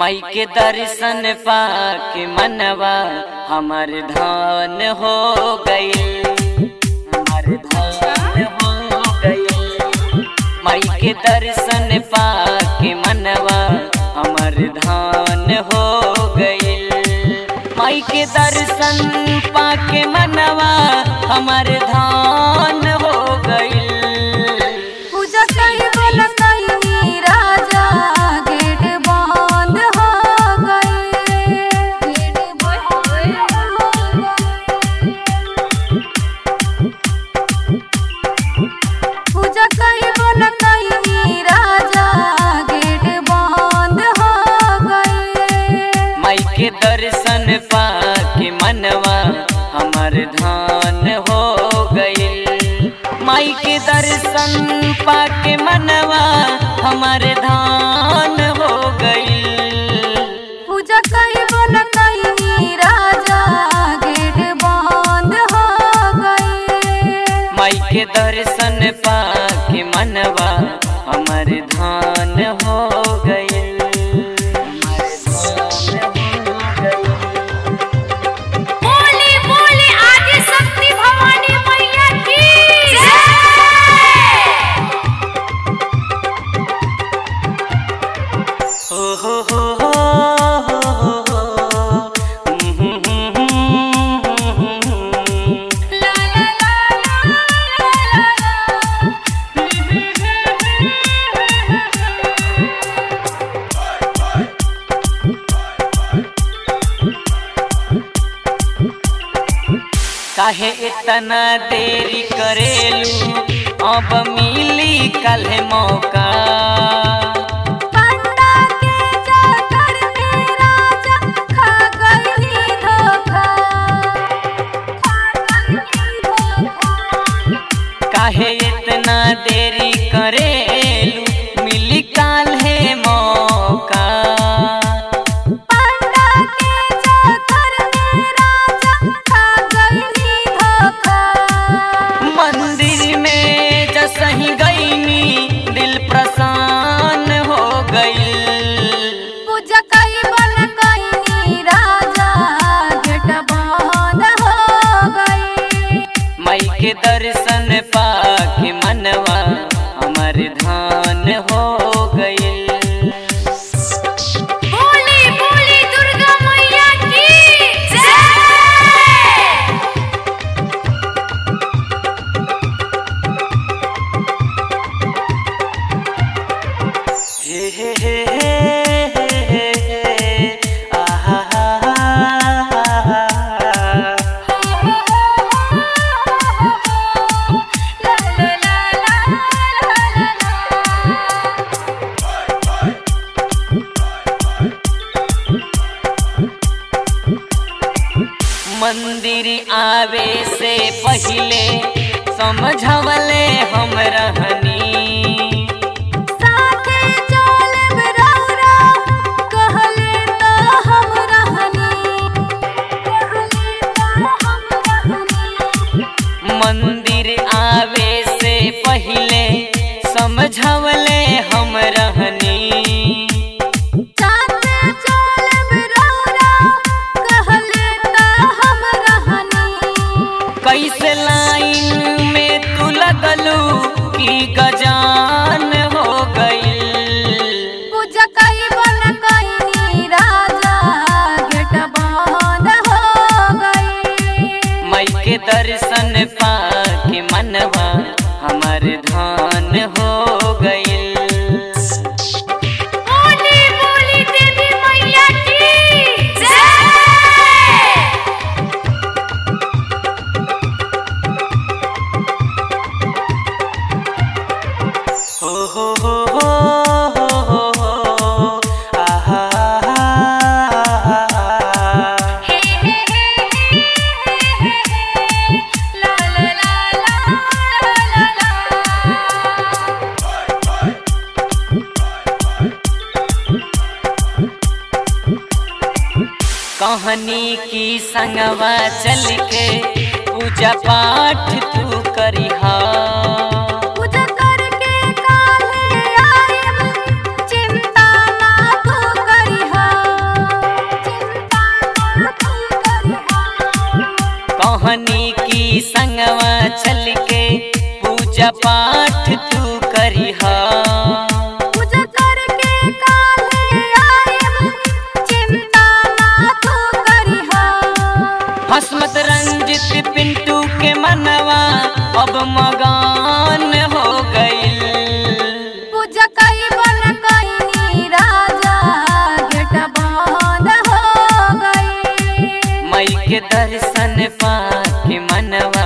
माई के दर्शन पाके मनवा हमर धान हो गई हमर धान हो गई माई के दर्शन पाके मनवा हमर धान हो गई माई के दर्शन पाके मनवा हमर धान हो गई पूजा कई बोला कई राजा गेट बंद हो गए गेट बंद हो गए पूजा कई बोला कई राजा गेट बंद हो गए माई के दर्शन पाके मनवा हमर धान हो गईल माई के दर्शन पाके मनवा हमर धान हो गईल पूजा कई बोला कई राजा गेट बंद हो गए माई के दर्शन पाके मनवा हमर धान हो गईल हमर धान हो गईल बोली बोली आदि शक्ति भवानी मैया की हो हो हो हो हो ला ला ला काहे इतना देरी करेलू अब मिली कल मौका पंडा के जाकर में राजा खा गई धोखा खा गई धोखा काहे इतना देरी करेलू मिली काल है मौका पंडा के जाकर में राजा खा गई धोखा मंदिर में जसही गईनी दिल प्रसन्न हो गई पूजा कई बन कई राजा गेट बंद हो गई मई के दर्शन पाके मनवा हमर धान हो गई बोली बोली दुर्गा मैया की जय हे हे हे हे हे हे आहा हा हा ला ला ला ला ला ला मंदिर आवे से पहिले समझवले हम रहनी साथे चलब रौरा कहले तो हम रहनी कहले तो हम रहनी मंदिर आवे से पहिले समझवले हम रहनी साथे चलब रौरा कहले तो हम रहनी कैसे लाइन में तू लगलू की गजान हो गई पूजा कई बन कई राजा गेट बंद हो गई मई के दर्शन पाके मनवा हमर धान हो गई बोली बोली देवी मैया की जय हो हो हो हो हो हो हो आहा हा हा हे हे हे हे ला ला ला ला ला ला कहानी की संगवा चल के पूजा पाठ तू करिहा पूजा करके काहे आएब चिंता ना तू करिहा पाठ तू करिहा पूजा करके काले आएब चिंता ना तू करिहा हसमत रंजित पिंटू के मनवा अब मगान हो गईल पूजा कई बन कईनी राजा गेट बंद हो गई मई के दर्शन पाके मनवा